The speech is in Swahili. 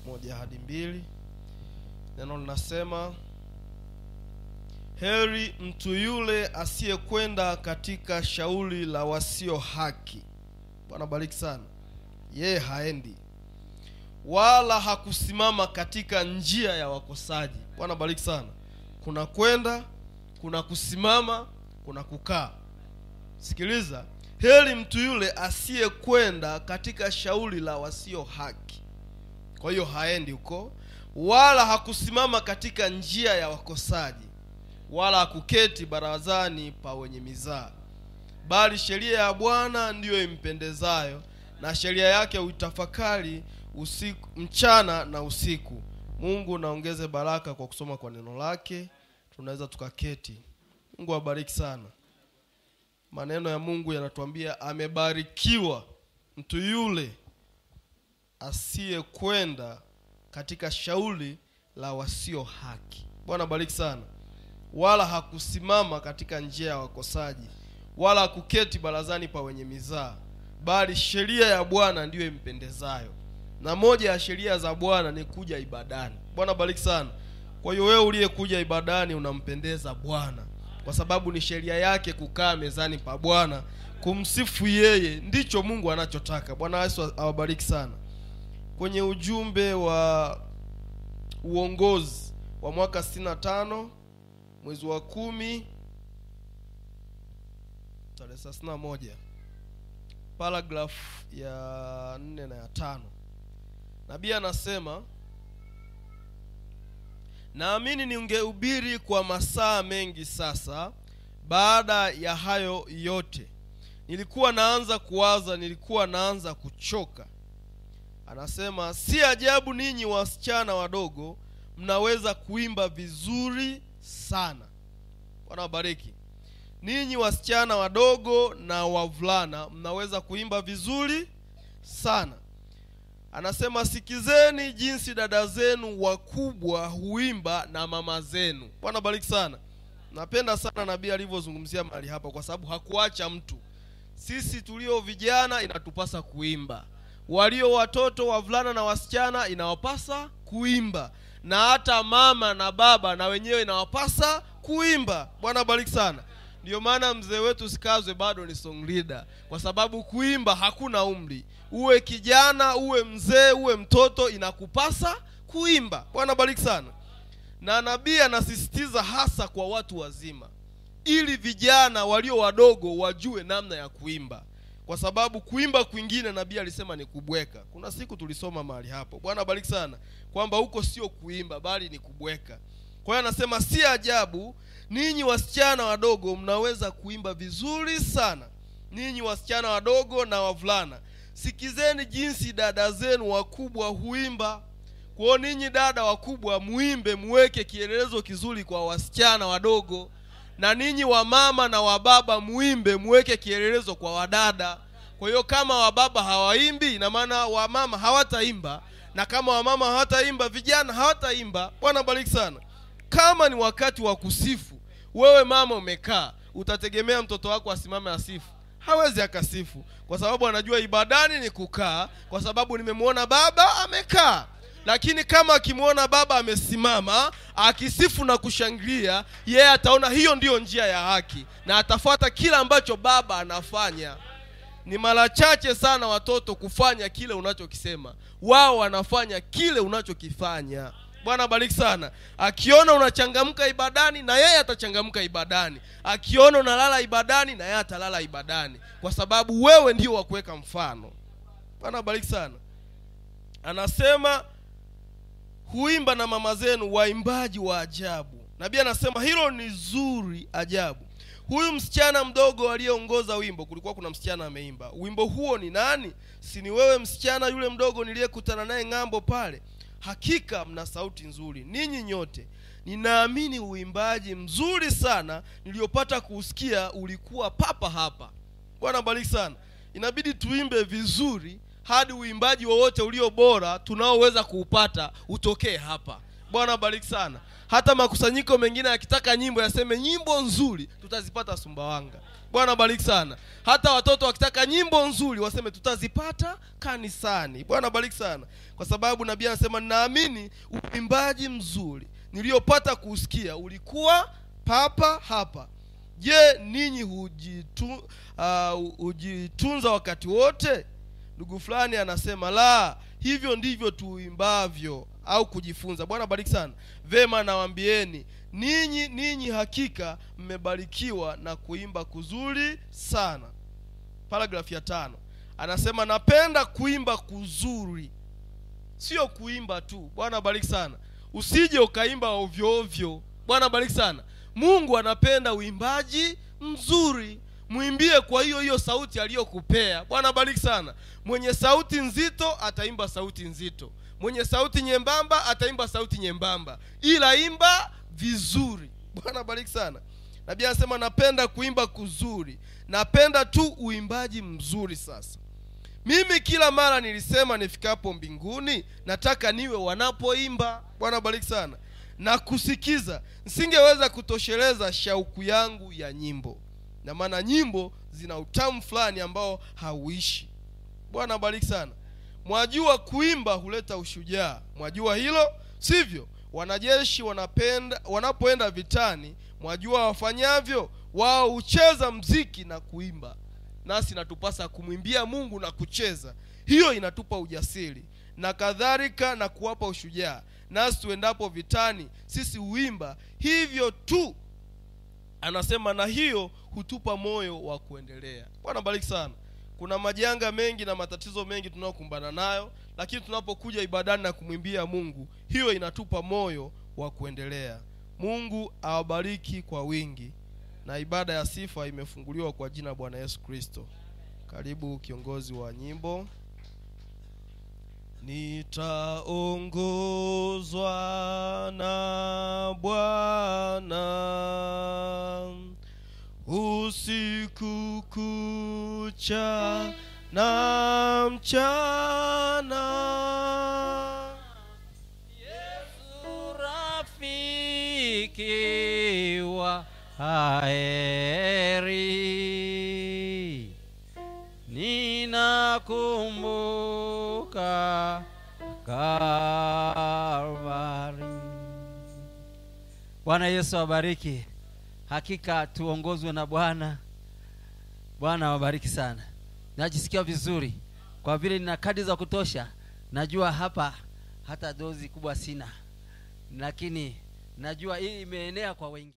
moja hadi mbili neno linasema heri mtu yule asiyekwenda katika shauri la wasio haki bwana bariki sana yeye haendi wala hakusimama katika njia ya wakosaji bwana bariki sana kuna kwenda kuna kusimama kuna kukaa sikiliza heri mtu yule asiyekwenda katika shauri la wasio haki kwa hiyo haendi huko wala hakusimama katika njia ya wakosaji wala hakuketi barazani pa wenye mizaa bali sheria ya bwana ndiyo impendezayo na sheria yake uitafakari usiku mchana na usiku mungu naongeze baraka kwa kusoma kwa neno lake tunaweza tukaketi mungu awabariki sana maneno ya mungu yanatuambia amebarikiwa mtu yule asiyekwenda katika shauri la wasio haki bwana bariki sana wala hakusimama katika njia ya wakosaji wala hakuketi barazani pa wenye mizaa bali sheria ya bwana ndiyo impendezayo na moja ya sheria za bwana ni kuja ibadani bwana bariki sana kwa hiyo wewe uliyekuja ibadani unampendeza bwana kwa sababu ni sheria yake kukaa mezani pa bwana kumsifu yeye ndicho mungu anachotaka bwana yesu awabariki sana kwenye ujumbe wa uongozi wa mwaka 65 mwezi wa kumi tarehe 31 paragraph ya nne na ya tano nabii anasema naamini ningehubiri kwa masaa mengi sasa baada ya hayo yote nilikuwa naanza kuwaza nilikuwa naanza kuchoka anasema si ajabu ninyi wasichana wadogo mnaweza kuimba vizuri sana bwana wabariki ninyi wasichana wadogo na wavulana mnaweza kuimba vizuri sana anasema sikizeni jinsi dada zenu wakubwa huimba na mama zenu bwana bariki sana napenda sana nabii alivyozungumzia mahali hapa kwa sababu hakuacha mtu sisi tulio vijana inatupasa kuimba walio watoto wavulana na wasichana inawapasa kuimba na hata mama na baba na wenyewe inawapasa kuimba bwana bariki sana ndiyo maana mzee wetu sikazwe bado ni song leader kwa sababu kuimba hakuna umri uwe kijana uwe mzee uwe mtoto inakupasa kuimba bwana bariki sana na nabii anasisitiza hasa kwa watu wazima ili vijana walio wadogo wajue namna ya kuimba kwa sababu kuimba kwingine nabii alisema ni kubweka kuna siku tulisoma mahali hapo bwana bariki sana kwamba huko sio kuimba bali ni kubweka kwa hiyo anasema si ajabu ninyi wasichana wadogo mnaweza kuimba vizuri sana ninyi wasichana wadogo na wavulana sikizeni jinsi dada zenu wakubwa huimba kwao ninyi dada wakubwa muimbe muweke kielelezo kizuri kwa wasichana wadogo na ninyi wamama na wababa muimbe muweke kielelezo kwa wadada kwa hiyo kama wababa hawaimbi ina maana wamama hawataimba na kama wamama hawataimba vijana hawataimba bwana bariki sana kama ni wakati wa kusifu wewe mama umekaa utategemea mtoto wako asimame asifu hawezi akasifu kwa sababu anajua ibadani ni kukaa kwa sababu nimemwona baba amekaa lakini kama akimwona baba amesimama akisifu na kushangilia yeye ataona hiyo ndiyo njia ya haki na atafuata kila ambacho baba anafanya ni mara chache sana watoto kufanya kile unachokisema wao wanafanya kile unachokifanya bwana bariki sana akiona unachangamka ibadani na yeye atachangamka ibadani akiona unalala ibadani na yeye atalala ibadani kwa sababu wewe ndio wa kuweka mfano bwana bariki sana anasema huimba na mama zenu waimbaji wa ajabu nabii anasema hilo ni zuri ajabu huyu msichana mdogo aliyeongoza wimbo kulikuwa kuna msichana ameimba wimbo huo ni nani si ni wewe msichana yule mdogo niliyekutana naye ng'ambo pale hakika mna sauti nzuri ninyi nyote ninaamini uimbaji mzuri sana niliyopata kuusikia ulikuwa papa hapa bwana bariki sana inabidi tuimbe vizuri hadi uimbaji wowote ulio bora tunaoweza kuupata utokee hapa bwana bariki sana hata makusanyiko mengine yakitaka nyimbo yaseme nyimbo nzuri tutazipata sumbawanga bwana bariki sana hata watoto wakitaka nyimbo nzuri waseme tutazipata kanisani bwana bariki sana kwa sababu nabii anasema ninaamini uimbaji mzuri niliyopata kuusikia ulikuwa papa hapa je ninyi hujitu, uh, hujitunza wakati wote ndugu fulani anasema la hivyo ndivyo tuimbavyo au kujifunza bwana bariki sana vema nawambieni ninyi ninyi hakika mmebarikiwa na kuimba kuzuri sana paragrafu ya tano anasema napenda kuimba kuzuri sio kuimba tu bwana bariki sana usije ukaimba ovyo ovyo bwana bariki sana mungu anapenda uimbaji mzuri mwimbie kwa hiyo hiyo sauti aliyokupea bwana bariki sana mwenye sauti nzito ataimba sauti nzito mwenye sauti nyembamba ataimba sauti nyembamba ila imba vizuri bwana bariki sana nabii anasema napenda kuimba kuzuri napenda tu uimbaji mzuri sasa mimi kila mara nilisema nifikapo mbinguni nataka niwe wanapoimba bwana bariki sana na kusikiza nisingeweza kutosheleza shauku yangu ya nyimbo na maana nyimbo zina utamu fulani ambao hauishi bwana bariki sana mwajua kuimba huleta ushujaa mwajua hilo sivyo wanajeshi wanapenda wanapoenda vitani mwajua wafanyavyo wao hucheza mziki na kuimba nasi natupasa kumwimbia mungu na kucheza hiyo inatupa ujasiri na kadhalika na kuwapa ushujaa nasi tuendapo vitani sisi huimba hivyo tu anasema na hiyo hutupa moyo wa kuendelea bwana bariki sana kuna majanga mengi na matatizo mengi tunayokumbana nayo lakini tunapokuja ibadani na kumwimbia mungu hiyo inatupa moyo wa kuendelea mungu awabariki kwa wingi na ibada ya sifa imefunguliwa kwa jina la bwana yesu kristo karibu kiongozi wa nyimbo nitaongozwa na bwana usiku kucha na mchana Yesu rafiki wa heri, ninakumbuka Kalvari. Bwana Yesu awabariki. Hakika tuongozwe na Bwana. Bwana awabariki sana. Najisikia vizuri kwa vile nina kadi za kutosha. Najua hapa hata dozi kubwa sina, lakini najua hii imeenea kwa wengi.